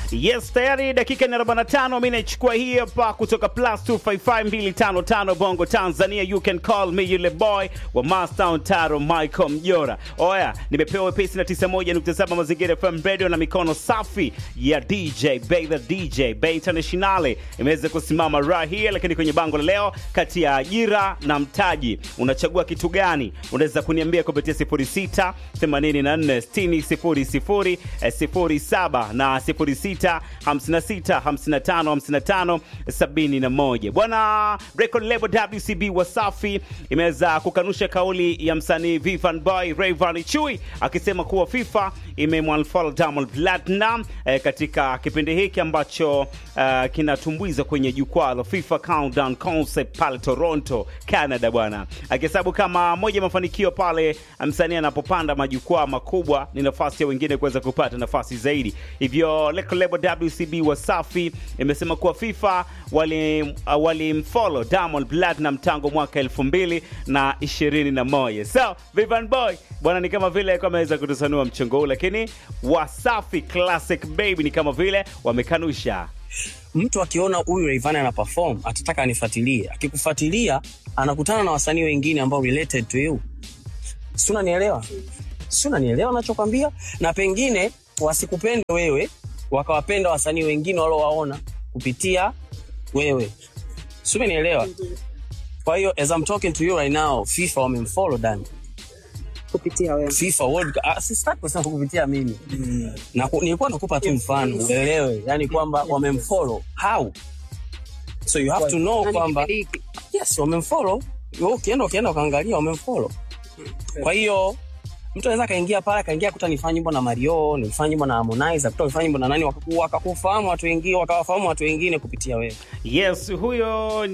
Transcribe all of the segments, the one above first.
Yes, tayari dakika ni 45. Mimi naichukua hii hapa kutoka plus 255255 Bongo Tanzania. You can call me yule boy wa Mastown Taro Michael Mjora. Oya, nimepewa wepesi na 91.7 Mazingira FM Radio na mikono safi ya DJ Bay the DJ Bay Internationale imeweza kusimama right here, lakini kwenye bango la leo, kati ya ajira na mtaji unachagua kitu gani? Unaweza kuniambia kupitia 06 84 60 00 07 na 06 56 55 55 71. Bwana record label WCB Wasafi imeweza kukanusha kauli ya msanii Vivian Boy Rayvanny Chui akisema kuwa FIFA imemwanfollow Diamond Platinum eh, katika kipindi hiki ambacho eh, kinatumbuiza kwenye jukwaa la FIFA Countdown Concept pale Toronto, Canada bwana, akihesabu kama moja ya mafanikio pale msanii anapopanda majukwaa makubwa ni nafasi ya wengine kuweza kupata nafasi zaidi. Hivyo record label WCB Wasafi imesema kuwa FIFA walimfollow wali Diamond Platinum tangu mwaka elfu mbili na ishirini na moja. So Vivian Boy bwana, ni kama vile alikuwa ameweza kutusanua mchongo huu, lakini Wasafi Classic Baby ni kama vile wamekanusha. mtu akiona huyu Rayvanny ana perform atataka anifuatilie. Akikufuatilia anakutana na wasanii wengine ambao related to you. Si unanielewa? Si unanielewa nachokwambia? Na pengine wasikupende wewe, wakawapenda wasanii wengine waliowaona kupitia wewe. Si umenielewa? Kwa hiyo as I'm talking to you right now, FIFA wamemfollow Dan. kupitia wewe. FIFA World Cup. Ah, sitaki kusema kupitia mimi. Na ku- nilikuwa nakupa tu mfano uelewe, yani kwamba wamemfollow. How? So you have to know Na ni kwamba kipindi hiki. yes, wamemfollow. Wewe Ukienda ukienda ukaangalia wamemfollow. Kwa hiyo mtu anaweza akaingia pale akaingia kuta nifanye nyimbo na Mario, nifanye nyimbo na Harmonize, kuta nifanye nyimbo na nani, wakaku- wakakufahamu watu wengine, wakawafahamu watu wengine kupitia wewe. Yes, huyo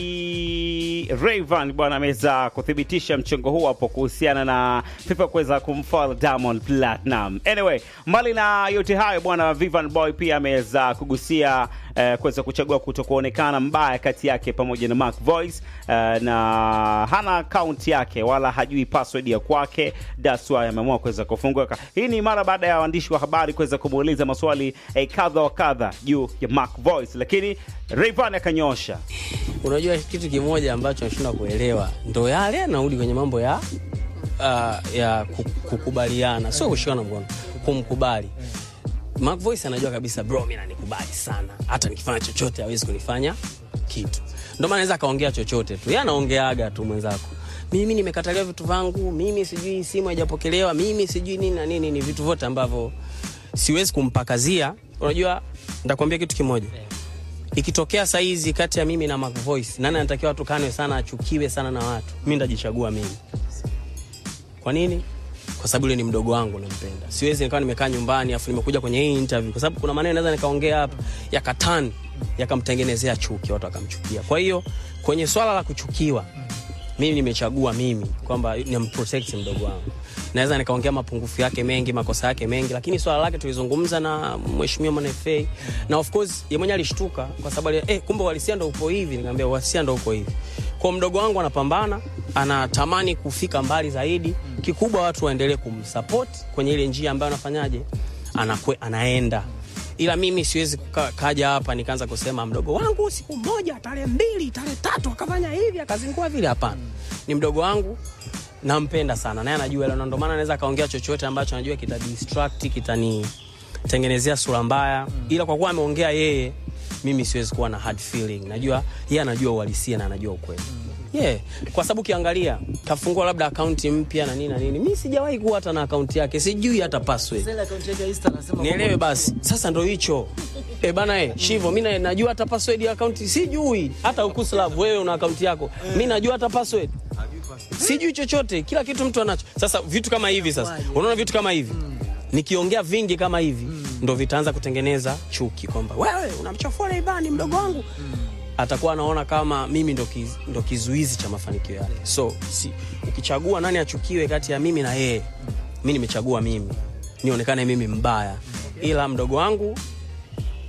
ni Rayvan bwana, ameweza kuthibitisha mchongo huu hapo kuhusiana na FIFA kuweza kumfollow Diamond Platinum. Anyway, mbali na yote hayo bwana, Vivian Boy pia ameweza kugusia eh, kuweza kuchagua kutokuonekana mbaya kati yake pamoja na Mark Voice eh, na hana account yake wala hajui password ya kwake, that's why ameamua kuweza kufunguka. Hii ni mara baada ya waandishi wa habari kuweza kumuuliza maswali eh, kadha wa kadha juu ya Mark Voice, lakini Rayvan akanyosha. Unajua kitu kimoja ambacho nashindwa kuelewa ndo yale anarudi kwenye mambo ya uh, ya ku- kukubaliana, sio kushikana mkono, kumkubali. Mark Voice anajua kabisa bro, mimi nanikubali sana, hata nikifanya chochote hawezi kunifanya kitu. Ndio maana anaweza akaongea chochote tu, yeye anaongeaga tu mwenzako, mimi nimekataliwa vitu vangu, mimi sijui simu haijapokelewa, mimi sijui nini na nini, ni vitu vyote ambavyo siwezi kumpakazia. Unajua, nitakwambia kitu kimoja ikitokea saizi kati ya mimi na Mac Voice, nani anatakiwa tukanwe sana achukiwe sana na watu? Mi ndajichagua mimi. Kwa nini? Kwa sababu yule ni mdogo wangu, nampenda. Siwezi nikawa nimekaa nyumbani afu nimekuja kwenye hii interview, kwa sababu kuna maneno naweza nikaongea hapa yakatani yakamtengenezea chuki, watu wakamchukia. Kwa hiyo kwenye swala la kuchukiwa, mimi nimechagua mimi kwamba nimprotect mdogo wangu. Naweza nikaongea mapungufu yake mengi, makosa yake mengi, lakini swala lake tulizungumza na mheshimiwa Mwana FA na of course yeye mwenyewe alishtuka kwa sababu ali- eh, kumbe uhalisia ndo upo hivi. Nikamwambia uhalisia ndo uko hivi. Kwa mdogo wangu anapambana, anatamani kufika mbali zaidi. Kikubwa watu waendelee kumsupport kwenye ile njia ambayo anafanyaje, anakwe, anaenda ila mimi siwezi kuka- kaja hapa nikaanza kusema mdogo wangu siku moja tarehe mbili tarehe tatu akafanya hivi akazingua vile. Hapana, ni mdogo wangu, nampenda sana naye anajua hilo, na ndio maana anaweza akaongea chochote ambacho anajua kita distract kitanitengenezea sura mbaya, ila kwa kuwa ameongea yeye, mimi siwezi kuwa na hard feeling. Najua yeye anajua uhalisia na anajua ukweli yeah. Kwa sababu ukiangalia kafungua labda akaunti mpya na nini na nini, mi sijawahi kuwa hata na akaunti yake, sijui hata password nielewe basi. Sasa ndo hicho e bana e, Shivo, mi na- najua hata password ya akaunti sijui. Hata Ukuslav, wewe una akaunti yako, mi najua hata password sijui chochote, kila kitu mtu anacho. Sasa vitu kama hivi, sasa unaona vitu kama hivi nikiongea vingi kama hivi ndo vitaanza kutengeneza chuki kwamba wewe unamchafua Rayvanny mdogo wangu atakuwa anaona kama mimi ndo, kiz, ndo kizuizi cha mafanikio yake. So si, ukichagua nani achukiwe kati ya mimi na yeye, mi nimechagua mimi nionekane mimi mbaya, ila mdogo wangu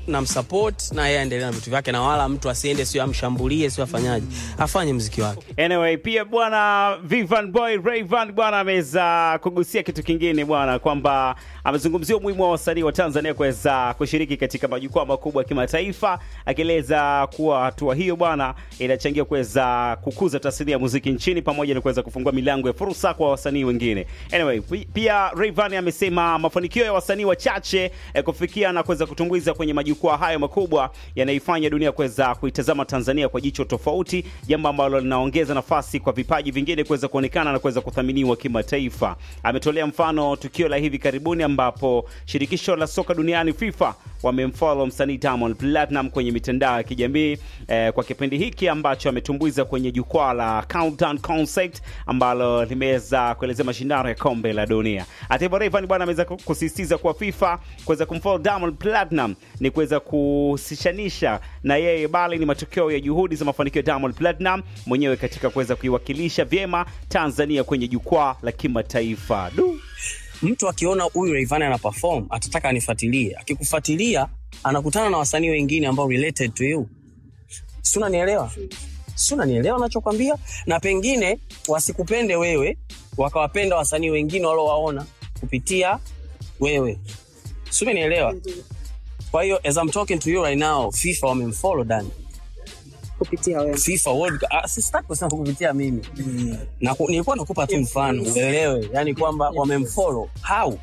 namsupport na yeye aendelee na vitu vyake na wala mtu asiende sio amshambulie sio afanyaje afanye mziki wake Anyway, pia bwana Vivan Boy Rayvan bwana ameweza kugusia kitu kingine bwana, kwamba amezungumzia umuhimu wa wasanii wa Tanzania kuweza kushiriki katika majukwaa makubwa ya kimataifa, akieleza kuwa hatua hiyo bwana inachangia kuweza kukuza tasnia ya muziki nchini pamoja na kuweza kufungua milango ya fursa kwa wasanii wengine. Anyway, pi- pia Rayvan amesema mafanikio ya wasanii wachache eh, kufikia na kuweza kutumbuiza kwenye majukwaa hayo makubwa yanaifanya dunia kuweza kuitazama Tanzania kwa jicho tofauti, jambo ambalo linaongeza nafasi kwa vipaji vingine kuweza kuonekana na kuweza kuthaminiwa kimataifa. Ametolea mfano tukio la hivi karibuni ambapo shirikisho la soka duniani FIFA wamemfollow msanii Diamond Platinum kwenye mitandao ya kijamii eh, kwa kipindi hiki ambacho ametumbuiza kwenye jukwaa la Countdown Concert ambalo limeweza kuelezea mashindano ya kombe la dunia. Hata hivyo, Rayvanny bwana ameweza kusisitiza kuwa FIFA kuweza kumfollow Diamond Platinum ni kuweza kusishanisha na yeye, bali ni matokeo ya juhudi za mafanikio ya Diamond Platinum mwenyewe katika kuweza kuiwakilisha vyema Tanzania kwenye jukwaa la kimataifa. Du. mtu akiona huyu Rayvanny ana perform atataka anifuatilie. Akikufuatilia anakutana na wasanii wengine ambao related to you, si unanielewa? Si unanielewa nachokwambia? Na pengine wasikupende wewe, wakawapenda wasanii wengine waliowaona kupitia wewe, si umenielewa? Kwa hiyo as I'm talking to you right now, FIFA wamemfollow Dani. kupitia wewe. FIFA World Cup. Ah, sitaki kusema kupitia mimi na ku, nilikuwa nakupa tu mfano uelewe, yani kwamba wamemfollow how,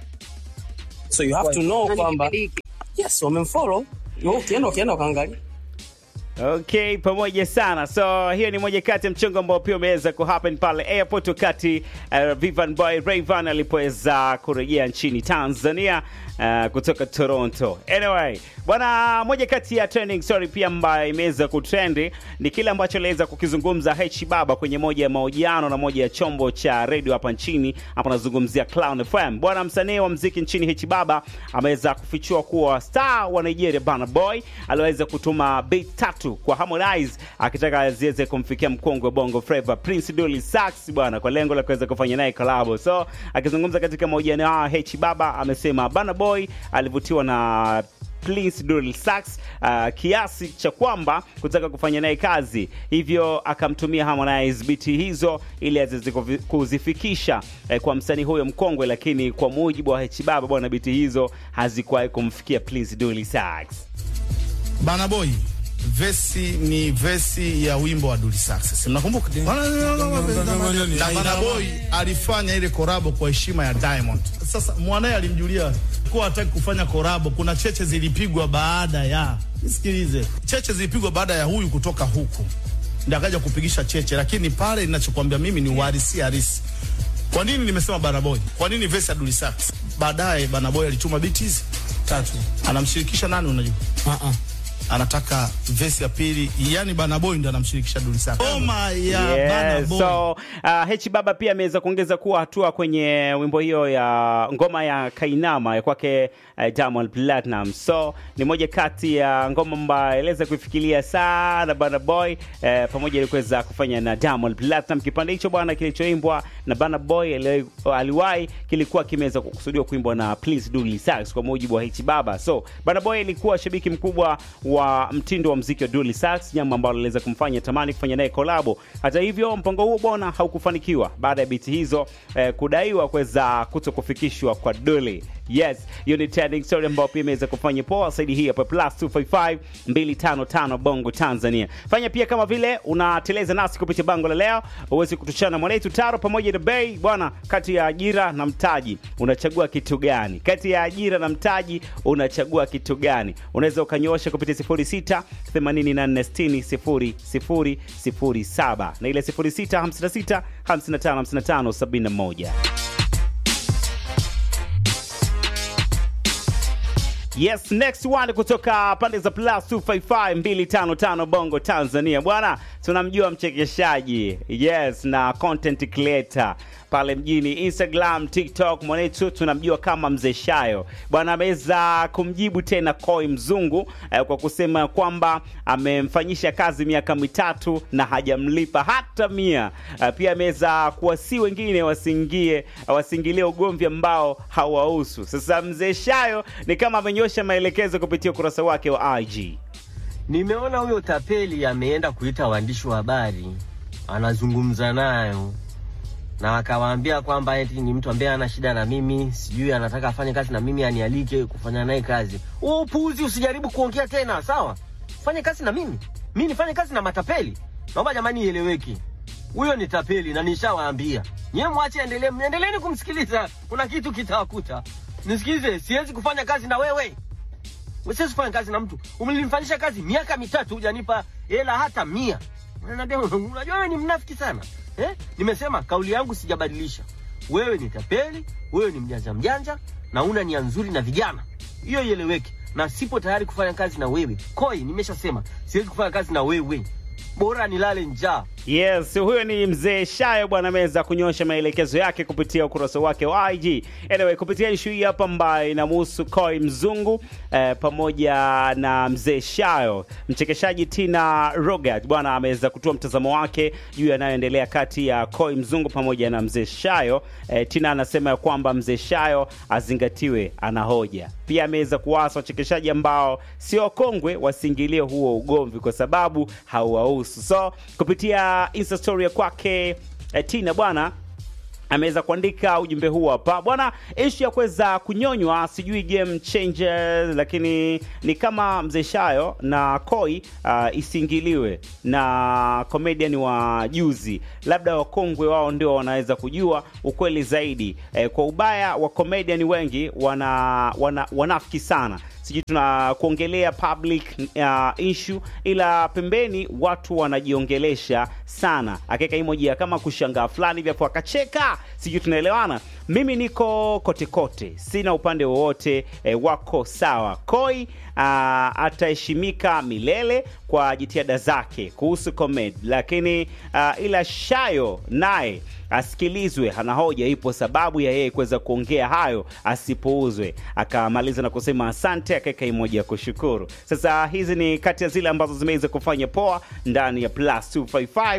so you have to know Nani kwamba kipindi hiki? yes, wamemfollow. Wewe Ukienda ukienda ukaangalia Okay, pamoja sana. So hiyo ni moja kati ya mchongo ambao pia umeweza kuhappen pale airport wakati uh, Vivan Boy Rayvan alipoweza kurejea nchini Tanzania uh, kutoka Toronto. Anyway, bwana, moja kati ya trending story pia ambayo imeweza kutrendi ni kile ambacho aliweza kukizungumza H Baba kwenye moja ya mahojiano na moja ya chombo cha radio hapa nchini. Hapa nazungumzia Clown FM. Bwana, msanii wa mziki nchini H Baba ameweza kufichua kuwa star wa Nigeria Burna Boy aliweza kutuma beat tatu kwa Harmonize akitaka ziweze kumfikia mkongwe wa Bongo Flava Prince Dully Sax bwana, kwa lengo la kuweza kufanya naye collab. So akizungumza katika mahojiano hayo, H Baba amesema Burna Boy alivutiwa na Prince Dully Sax uh, kiasi cha kwamba kutaka kufanya naye kazi, hivyo akamtumia Harmonize biti hizo ili aweze kuvi- kuzifikisha eh, kwa msanii huyo mkongwe, lakini kwa mujibu wa H Baba bwana, biti hizo hazikuwahi kumfikia Prince Dully Sax. Bana Boy vesi ni vesi ya wimbo wa Dully Success. Mnakumbuka? Na Bana Boy alifanya ile korabo kwa heshima ya Diamond. Sasa mwanae alimjulia kuwa hataki kufanya korabo. Kuna cheche zilipigwa baada ya sikilize, cheche zilipigwa baada ya huyu kutoka huku, ndio akaja kupigisha cheche, lakini pale ninachokwambia mimi ni uhalisia halisi. Kwa nini nimesema Bana Boy? Kwa nini vesi ya Dully Success? Baadaye Bana Boy alituma beat hizi tatu, anamshirikisha nani? Unajua anataka vesi ya pili, yani Bana Boy ndo anamshirikisha Dully Success. Ngoma ya Bana Yes, Boy. so uh, H Baba pia ameweza kuongeza kuwa hatua kwenye wimbo hiyo ya ngoma ya Kainama ya kwake uh, Diamond Platinum. So ni moja kati ya ngoma ambayo aliweza kuifikiria sana Bana Boy eh, pamoja na kuweza kufanya na Diamond Platinum. Kipande hicho bwana kilichoimbwa na Bana Boy ali- aliwahi kilikuwa kimeweza kukusudiwa kuimbwa na Prince Dully Sax kwa mujibu wa H Baba. So Bana Boy alikuwa shabiki mkubwa wa mtindo wa mziki wa Dully Sax, jambo ambalo liweza kumfanya tamani kufanya naye kolabo. Hata hivyo, mpango huo bwana haukufanikiwa baada ya biti hizo eh, kudaiwa kuweza kuto kufikishwa kwa Dully. Yes, hiyo ni trending story ambayo pia imeweza kufanya poa saidi hii hapa plus 255 255 Bongo Tanzania. Fanya pia kama vile unateleza nasi kupitia bango la leo, uweze kutuchana mwanetu taro pamoja na bei bwana, kati ya ajira na mtaji unachagua kitu gani? Kati ya ajira na mtaji unachagua kitu gani? Unaweza ukanyoosha kupitia 06 84 60 0007 na ile 06 56 55 55 71. Yes, next one kutoka pande za plus 255 255 Bongo Tanzania. Bwana, tunamjua mchekeshaji yes, na content creator pale mjini Instagram, TikTok, mwanetu tunamjua kama Mzee Shayo bwana. Ameweza kumjibu tena Koi Mzungu eh, kwa kusema kwamba amemfanyisha kazi miaka mitatu na hajamlipa hata mia. Eh, pia ameweza kuwasi wengine wasiingie wasiingilie ugomvi ambao hawahusu. Sasa Mzee Shayo ni kama amenyosha maelekezo kupitia ukurasa wake wa IG. Nimeona huyo tapeli ameenda kuita waandishi wa habari, anazungumza nayo na akawaambia kwamba eti ni mtu ambaye ana shida na mimi, sijui anataka afanye kazi na mimi, anialike kufanya naye kazi. Huo upuuzi usijaribu kuongea tena, sawa? Fanye kazi na mimi, mimi nifanye kazi na matapeli? Naomba jamani ieleweki, huyo ni tapeli na nishawaambia nyewe, mwache endelee, endeleeni kumsikiliza, kuna kitu kitawakuta. Nisikize, siwezi kufanya kazi na wewe. Siwezi kufanya kazi na mtu. Umenifanyisha kazi miaka mitatu hujanipa hela hata mia. Unaniambia unajua wewe ni mnafiki sana. Eh? Nimesema kauli yangu sijabadilisha. Wewe ni tapeli, wewe ni mjanja mjanja na una nia nzuri na vijana. Hiyo ieleweke. Na sipo tayari kufanya kazi na wewe. Koi, nimeshasema siwezi kufanya kazi na wewe. Bora nilale njaa. Yes, huyo ni mzee Shayo bwana, ameweza kunyosha maelekezo yake kupitia ukurasa wake wa IG. Anyway, kupitia ishu hii hapa ambayo inamhusu Koi Mzungu eh, pamoja na mzee Shayo, mchekeshaji Tina Rogat bwana ameweza kutoa mtazamo wake juu yanayoendelea kati ya Koi Mzungu pamoja na mzee Shayo. Eh, Tina anasema ya kwamba mzee Shayo azingatiwe, ana hoja. Pia ameweza kuwasa wachekeshaji ambao sio kongwe wasiingilie huo ugomvi kwa sababu hauwahusu. So kupitia insta story ya kwake eh, Tina bwana ameweza kuandika ujumbe huu hapa bwana, ishu ya kuweza kunyonywa sijui game changer, lakini ni kama mzee Shayo na Koi uh, isiingiliwe na comedian wa juzi, labda wakongwe wao ndio wanaweza kujua ukweli zaidi. Eh, kwa ubaya wa comedian wengi wana, wana wanafiki sana sijui tuna kuongelea public uh, issue ila pembeni watu wanajiongelesha sana, akaweka emoji ya kama kushangaa fulani hivi hapo akacheka, sijui tunaelewana. Mimi niko kote kote, sina upande wowote eh, wako sawa. Koi uh, ataheshimika milele kwa jitihada zake kuhusu comedy, lakini uh, ila Shayo naye asikilizwe, ana hoja, ipo sababu ya yeye kuweza kuongea hayo, asipuuzwe. Akamaliza na kusema asante, akaweka imoja ya kushukuru. Sasa hizi ni kati ya zile ambazo zimeweza kufanya poa ndani ya plus 255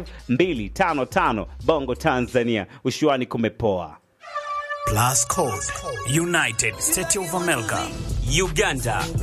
255 Bongo Tanzania, ushuani kumepoa. Plus Code, United States of America, Uganda,